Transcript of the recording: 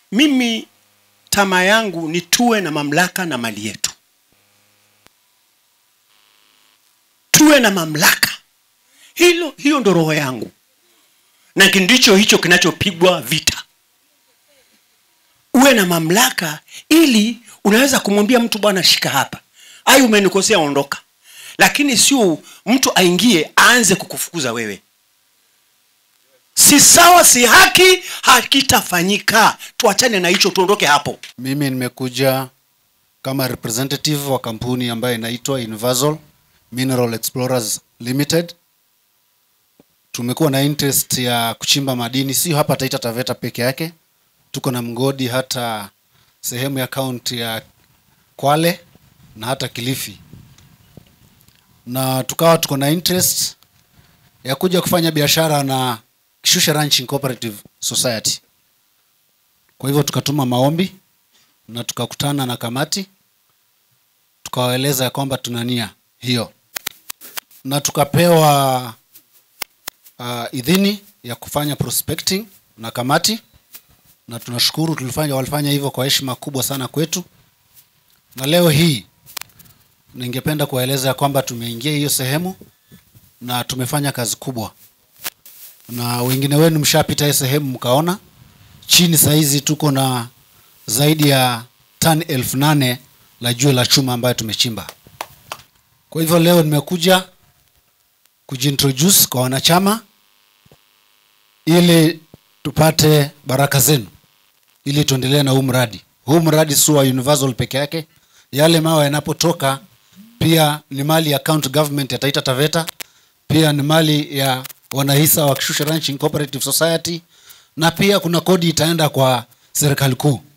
mimi tamaa yangu ni tuwe na mamlaka na mali yetu tuwe na mamlaka hilo hiyo ndo roho yangu na ndicho hicho kinachopigwa vita uwe na mamlaka ili unaweza kumwambia mtu bwana shika hapa ai umenikosea ondoka lakini sio mtu aingie aanze kukufukuza wewe si sawa si haki hakitafanyika tuachane na hicho tuondoke hapo Mimi nimekuja kama representative wa kampuni ambayo inaitwa Universal Mineral Explorers Limited. Tumekuwa na interest ya kuchimba madini sio hapa Taita Taveta peke yake, tuko na mgodi hata sehemu ya kaunti ya Kwale na hata Kilifi, na tukawa tuko na interest ya kuja kufanya biashara na Kishushe Ranching Cooperative Society. Kwa hivyo tukatuma maombi na tukakutana na kamati tukawaeleza ya kwamba tuna nia hiyo na tukapewa uh, idhini ya kufanya prospecting na kamati na tunashukuru tulifanya walifanya hivyo kwa heshima kubwa sana kwetu na leo hii ningependa kuwaeleza ya kwamba tumeingia hiyo sehemu na tumefanya kazi kubwa na wengine wenu mshapita hiyo sehemu mkaona chini sahizi tuko na zaidi ya tani elfu nane la jua la chuma ambayo tumechimba kwa hivyo leo nimekuja kujiintroduce kwa wanachama ili tupate baraka zenu ili tuendelee na huu mradi huu mradi si wa universal peke yake yale mawe yanapotoka pia ni mali ya county government ya taita taveta pia ni mali ya wanahisa wa kishusha ranching cooperative society na pia kuna kodi itaenda kwa serikali kuu